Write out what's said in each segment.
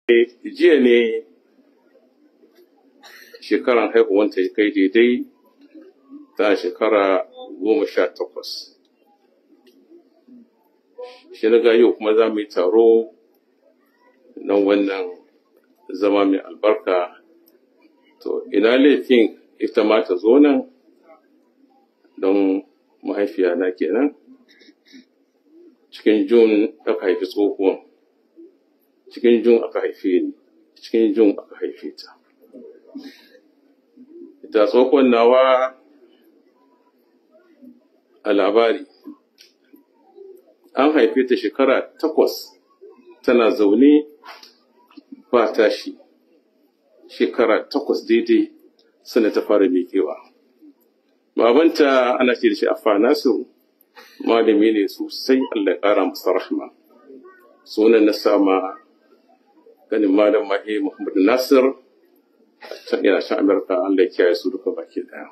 jiya ne shekaran haihuwanta ya kai daidai ta shekara goma sha takwas shi na yau kuma za mu yi taro na wannan zama mai albarka to ina laifin ita ma ta zo nan don mahaifiya na kenan cikin jun aka haifi tsohuwan cikin jun aka haife ni cikin jun aka haife ta ita tsohuwan nawa a labari an haife ta shekara takwas tana zaune ba tashi shekara takwas daidai sana ta fara miƙewa babanta ana ce da shi afa nasiru malami ne sosai allah ya ƙara masa rahma sunan na sama ganin malam mahi muhammadu nasir can yana shan amurka allah ya kiyaye su duka baki daya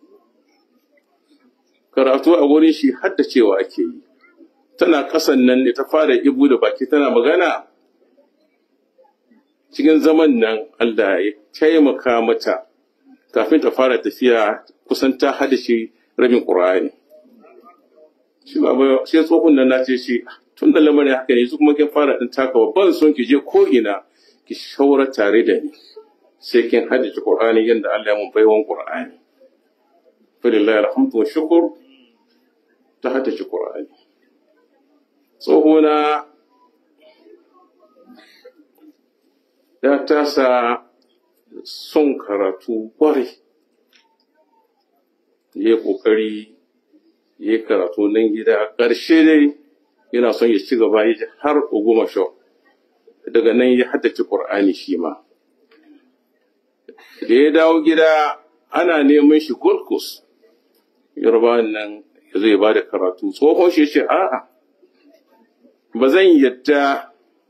karatu a wurin shi haddacewa ake yi tana kasan nan ne ta fara ibu da baki tana magana cikin zaman nan Allah ya taimaka mata kafin ta fara tafiya kusan ta hada shi rabin Qur'ani shi ba sai tsohon nan na ce shi tun da lamarin haka ne su kuma kin fara din taka ban son ki je ko ina ki shaura tare da ni sai kin hada shi Qur'ani yanda Allah ya mun baiwan Qur'ani falillahi alhamdu wa shukr ta hada shi Qur'ani tsohona ya tasa son karatu kwarai ya yi ƙoƙari ya yi karatu nan gida ƙarshe dai yana son ya ci gaba ya har goma sha daga nan ya haddace ƙur'ani shi ma da ya dawo gida ana neman shi gold coast yarba nan ya zai ba da karatu tsohon shi ce a'a ba zan yadda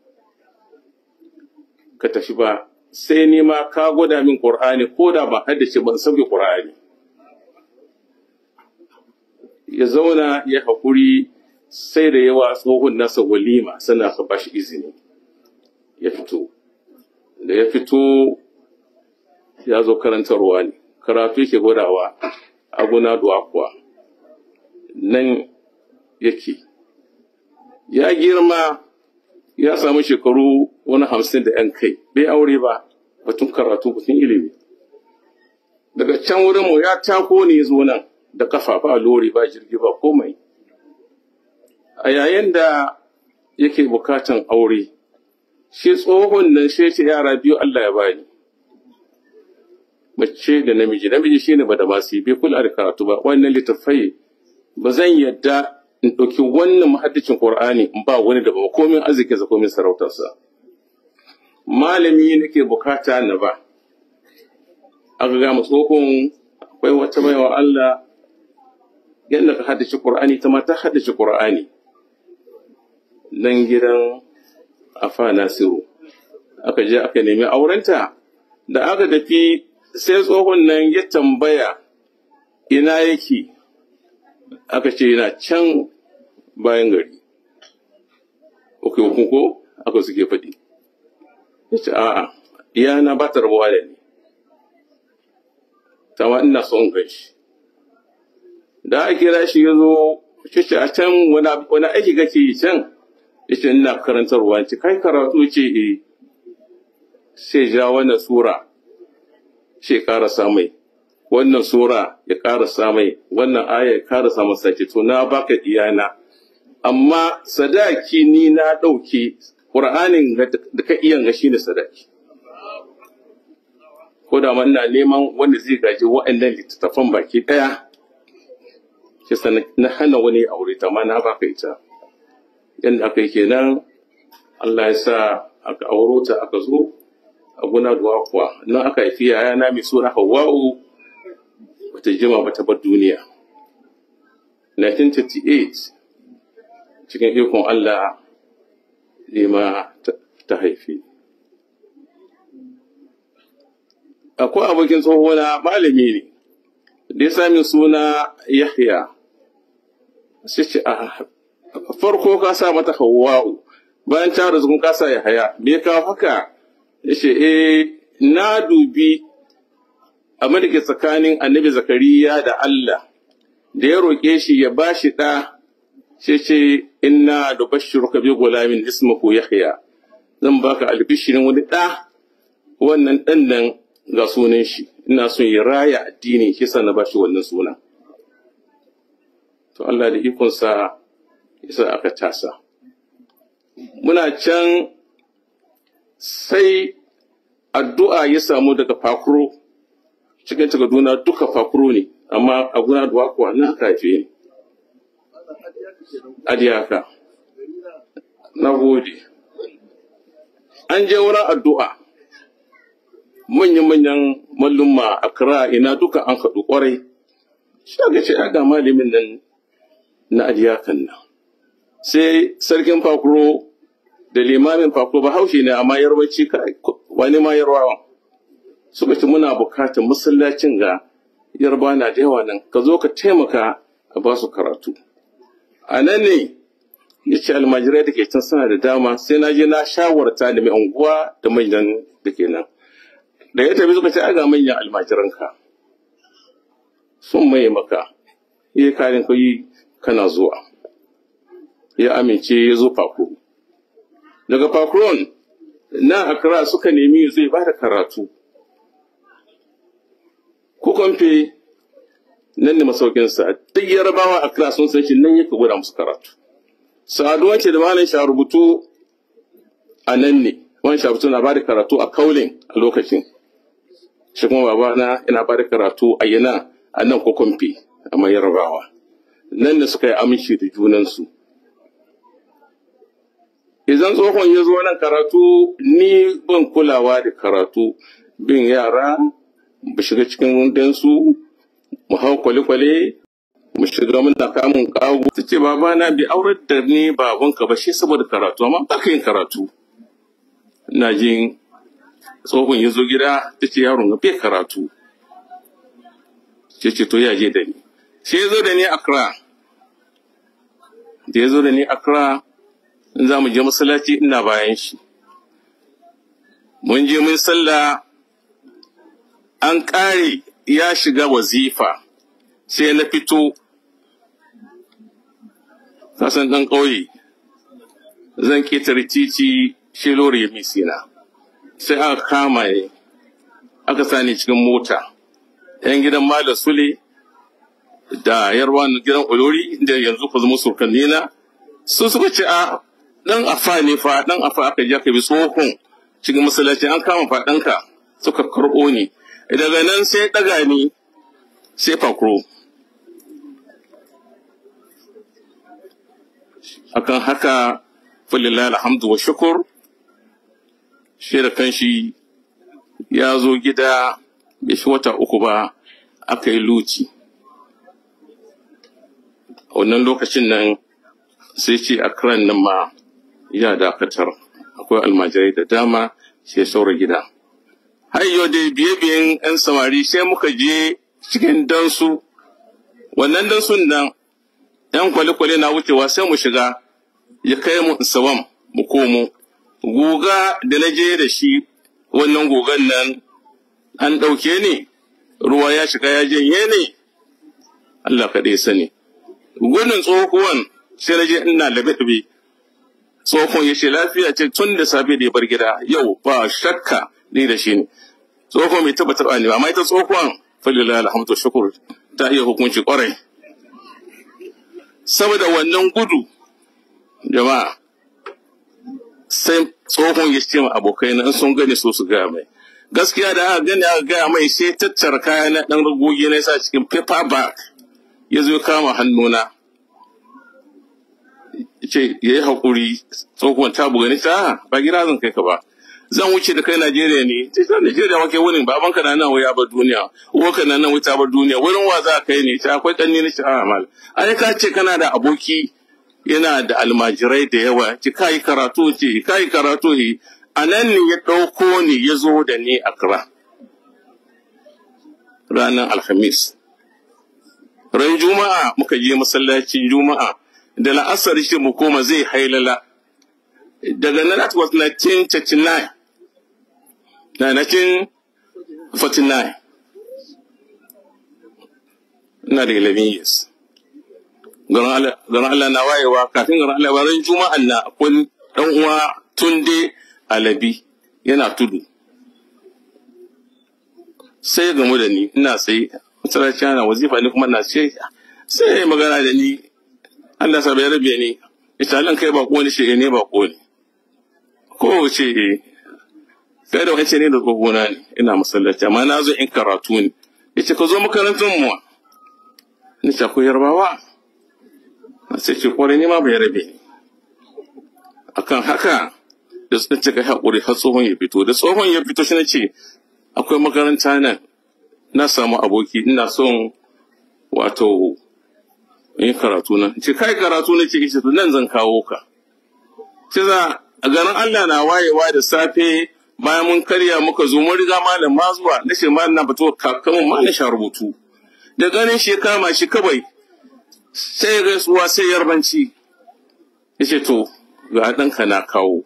ka tafi ba sai ni ma ka gwada min Qur'ani ko da ba haddace ban sauke Qur'ani ya zauna ya haƙuri sai da yawa tsohon nasa walima sana ka bashi izini ya fito da ya fito ya zo karantarwa ne karatu yake gwadawa aguna duwa kuwa nan yake ya girma ya samu shekaru wani hamsin da ‘yan kai, bai aure ba, batun karatu batun ilimi. Daga can wurin mu ya tako ne zo nan da kafa ba lori ba jirgi ba komai. A yayin da yake bukatan aure, shi tsohon nan shi ce yara biyu Allah ya bani. Mace da namiji, namiji shi ne ba da masu bai kula da karatu ba, wannan littattafai ba zan yadda in ɗauki wannan mahaddacin Qur'ani in ba wani da ba komin arzikinsa komin sarautarsa. Malami nake bukata na ba. Aka ga mu tsohon akwai wata baiwa Allah yadda ka haddace Qur'ani ta ma ta haddace Qur'ani. Nan gidan Afa Nasiru. Aka je aka nemi aurenta da aka tafi sai tsohon nan ya tambaya ina yake aka ce yana can bayan gari. Ok, ko aka suke faɗi. Ya ce, a'a, iyana ba ta rabuwa da ni. Tama ina son gan shi. Da aka kira shi ya zo, ce a can wani aiki kake yi can? Ya ce, ina karantarwa, ce, kai karatu ce e, sai ja wannan sura, sai karasa mai. wannan sura ya ƙarasa mai wannan aya ya ƙarasa masa ce to na baka iyana amma sadaki ni na ɗauke ƙur'anin da ka iya ga shine sadaki ko da ma ina neman wanda zai gaji wa'annan littattafan baki ɗaya shi na hana wani aure ta ma na baka ita yadda aka yi kenan Allah ya sa aka auro ta aka zo a guna duwa kuwa nan aka haifi yayana mai suna Hawwa'u bata jima ba ta bar duniya. 1938 cikin ikon Allah ne ma ta haifi. Akwai abokin tsohona malami ne, da ya sami suna Yahya, sai ce a farko ka sa mata Hawwa'u, bayan ta rasu ka sa Yahya, me ka haka ya ce eh na dubi abin da ke tsakanin annabi zakariya da Allah da ya roƙe shi ya ba shi ɗa sai ce inna da bashiruka bi gulamin ismuhu yahya zan baka albishirin wani ɗa wannan ɗan nan ga sunan shi ina son ya raya addini shi sa na bashi wannan sunan to Allah da ikonsa yasa aka tasa muna can sai addu'a ya samu daga fakuro cikin takarduna duka fakuro ne amma a guna da kuwa na aka haife ni adiyaka na gode an je wurin addu'a manyan-manyan mallumma a kira ina duka an haɗu ƙwarai shi ga ce ga malamin nan na adiyakan nan sai sarkin fakuro da limamin fakuro ba haushe ne amma yarwaci wani ma yarwawan suka ce muna bukatar masallacin ga yarba na da yawa nan ka zo ka taimaka a ba su karatu a nan ne ya ce almajirai da ke can suna da dama sai na je na shawarta da mai unguwa da manyan da ke nan da ya tafi suka ce aga manyan almajiranka sun maye maka iya karin kai kana zuwa ya amince ya zo fakuro daga fakuron na akra suka nemi zai ba da karatu ko kwamfe nan ne masaukinsa duk yarabawa akra sun san shi nan yake gwada musu karatu saduwa ce da malam sha rubutu a nan ne wani shafutu na ba da karatu a kaulin a lokacin shi kuma babana yana ba da karatu a yana a nan ko kwamfe a mai yarabawa nan da suka yi aminci da junansu idan tsohon ya zo nan karatu ni ban kulawa da karatu bin yara mu shiga cikin dansu mu hau kwale-kwale mu shiga muna kamun kago ta ce babana bai aurar da ni babanka ba shi saboda karatu amma ba ka yin karatu ina jin tsohon ya zo gida ta ce yaron ga bai karatu ce ce to ya je da ni sai ya zo da ni Accra da ya zo da ni Accra in za mu je masallaci ina bayan shi mun je mun sallah an ƙare ya shiga wazifa sai na fito kasan ɗan ƙauye zan ƙetare titi shi lori ya misina sai aka kama ne aka sani cikin mota ‘yan gidan Malam Sule da yarwa gidan Olori da yanzu ku zama surkanni na su suka ce a ɗan afa ne fa ɗan afa aka je aka bi tsohon cikin masallaci an kama faɗanka suka karɓo ni daga nan sai ɗaga ni sai fakro akan haka falillah alhamdu wa shukur shi da kanshi ya zo gida bai shi wata uku ba aka yi luci a wannan lokacin nan sai ce a kiran nan ma ya dakatar akwai almajirai da dama sai saura gida har yau da biye-biyen 'yan samari sai muka je cikin dansu wannan dansun nan 'yan kwale-kwale na wucewa sai mu shiga ya kai mu sawam mu komo guga da na je da shi wannan gugan nan an ɗauke ni ruwa ya shiga ya janye ne Allah kaɗai sani gudun tsohuwan sai na je ina labe-labe tsohon ya ce lafiya ce tun da safe da ya bar gida yau ba shakka ni da shi ne tsohon bai taɓa taɓa ne ba amma ita tsohon falila alhamdu shukur ta iya hukunci kwarai saboda wannan gudu jama'a sai tsohon ya ce ma abokai na in sun gani so su gaya mai gaskiya da aka gani aka gaya mai sai tattara kaya na ɗan ragogi na sa cikin paper bag ya zo kama hannuna ce ya yi haƙuri tsohon ta buga ni ta ba gida zan kai ka ba zan wuce da kai Najeriya ne ta ta Najeriya wake wurin baban ka na nan wai bar duniya uwar ka na nan wai ta bar duniya wurin wa za kai ne ta akwai kanni na a mal ai ka ce kana da aboki yana da almajirai da yawa ki kai karatu ce kai karatu yi a nan ne ya ɗauko ni ya zo da ni Accra ranar Alhamis ran Juma'a muka je masallacin Juma'a da la'asar shi mu koma zai hailala daga nan that was 1939 na 1949 ina da 11 years garin Allah na wayewa kafin garin Allah bayan juma'an na akwai dan uwa tunde alabi yana tudu sai ya gamu da ni ina sai masalaci ana wazifa ni kuma na ce sai ya magana da ni Allah sa bai rabe ni ita Allah kai ba ne shi ne ba ne ko ce eh kai da wance ne da gogona ne ina masallaci amma na zo in karatu ne yace ka zo makarantar mu ni ce ko yarbawa sai ce kwarai ne ma bai rabe ni akan haka da suka cika haƙuri har tsohon ya fito da tsohon ya fito shi na ce akwai makaranta nan na samu aboki ina son wato yin karatu na ce kai karatu na ce ishe to nan zan kawo ka sai za a garin Allah na wayewa da safe bayan mun karya muka zo mun riga malam ma zuwa na ce malam na fito kakamun ma na sha rubutu da ganin shi kama shi kawai sai ya gaisuwa sai yarbanci ya ce to ga ɗanka na kawo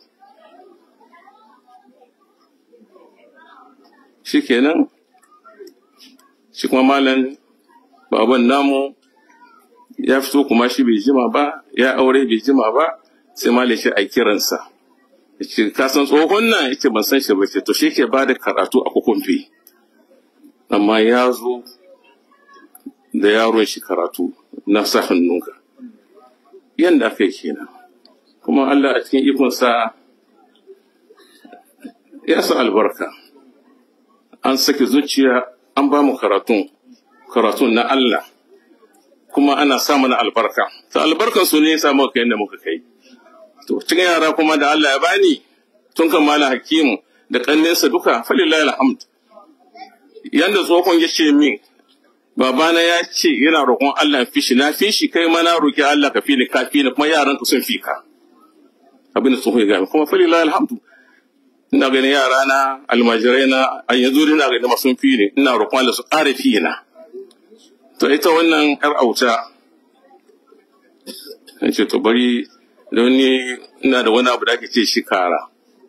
shi kenan shi kuma malam baban namu ya fito kuma shi bai jima ba ya aure bai jima ba sai malam shi a kiransa ya ce ka san tsohon nan ya ce ban san shi ba ce to shi ke ba da karatu a kukumfi amma ya zo da yaron shi karatu na sa hannunka yanda aka yi kenan kuma Allah a cikin ikonsa ya sa albarka an sake zuciya an ba mu karatun karatun na Allah kuma ana sa mana albarka ta albarkan su ne ya samu kai da muka kai to cikin yara kuma da Allah ya bani tun kan malam hakimu da kannensa duka falillahi alhamd yanda tsohon ya ce min babana ya ce yana roƙon Allah fi shi na fi shi kai ma na roƙi Allah ka fi ni ka fi ni kuma yaran ka sun fi ka abin da tsohon ya gami kuma falillahi alhamdu ina ganin yara na almajirai na a yanzu ina ganin masu fi ne ina roƙon Allah su ƙara fi na to ita wannan yar auta in ce to bari don ni ina da wani abu da ake ce shi kara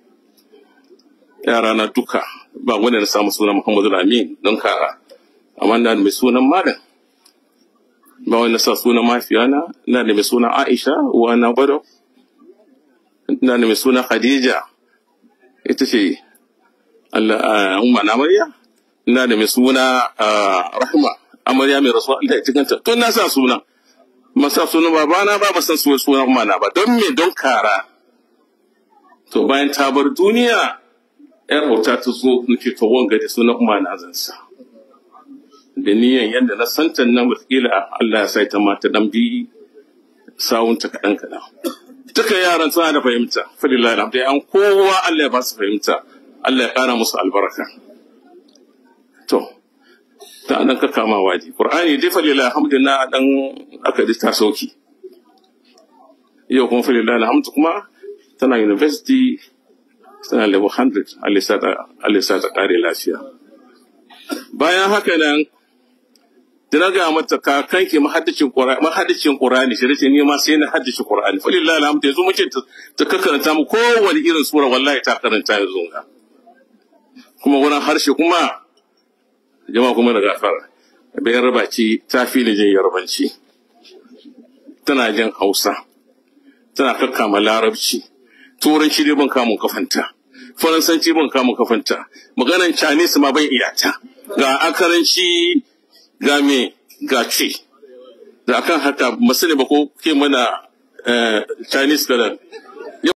yara na duka ba wanda na samu suna Muhammadu Lamin don kara amma na da mai sunan malam ba wanda sa sunan mafiyana ina da mai sunan Aisha uwa na Bado ina da mai sunan Khadija ita ce Allah umma na amarya ina da mai suna Rahma amarya mai rasuwa Allah ya cikanta to na sa sunan masa sunan babana ba ba san sunan umma na ba don me don kara to bayan ta bar duniya yar auta ta zo nake to wanga da sunan umma na zan sa da niyan yadda na santan nan wataƙila Allah ya sai ta mata dan bi sawunta kaɗan kaɗan duka yaran suna da fahimta falillahi alhamdu an kowa Allah ya ba su fahimta Allah ya ƙara musu albarka to ta nan ka kama waje qur'ani dai falillahi alhamdu na dan aka ji ta sauki yau kuma falillahi alhamdu kuma tana university tana level 100 Allah ya sa ta ƙare lafiya bayan haka nan da na gaya mata kakanki mahaddicin Qur'ani mahaddicin Qur'ani shi ce ni ma sai na haddace Qur'ani fa lillahi alhamdu yanzu muke ta karanta mu kowane irin sura wallahi ta karanta yanzu ga kuma wurin harshe kuma jama'a kuma da gafara bayan raba ci ta fi ni jin yarbanci tana jin Hausa tana kakkama larabci turanci dai ban kamun kafanta faransanci ban kamun kafanta maganan chinese ma ban iyata ga akaranci ga me ga ce da akan haka masani ba ko ke mana chinese kalan